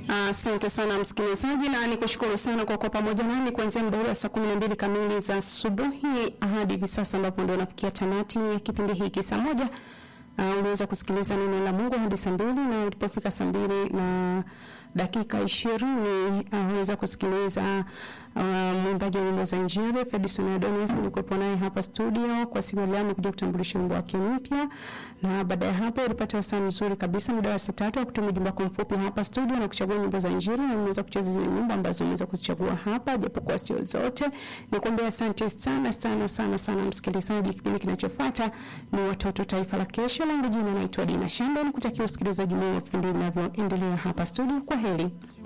Asante sana msikilizaji, na nikushukuru sana kwa kuwa pamoja nami kuanzia muda ule wa saa kumi na mbili kamili za asubuhi hadi hivi sasa ambapo ndio nafikia tamati ya kipindi hiki saa moja. Uh, uliweza kusikiliza neno la Mungu hadi saa mbili na ulipofika saa mbili na dakika ishirini uh, uliweza kusikiliza uh, mwimbaji wa nyimbo za Injili Fedison Adonis. Nilikuwepo naye hapa studio kwa siku ya leo, amekuja kutambulisha wimbo wake mpya, na baada ya hapo ulipata wasaa mzuri kabisa muda wa saa tatu wa kutuma ujumbe wako mfupi hapa studio na kuchagua nyimbo za Injili, na unaweza kucheza zile nyimbo ambazo umeweza kuzichagua hapa, japokuwa sio zote. Nikwambia asante sana sana sana sana msikilizaji. Kipindi kinachofuata ni watoto taifa la kesho. Langu jina naitwa Dina Shamba, nikutakia usikilizaji mwema wa vipindi vinavyoendelea hapa studio. Kwa heri.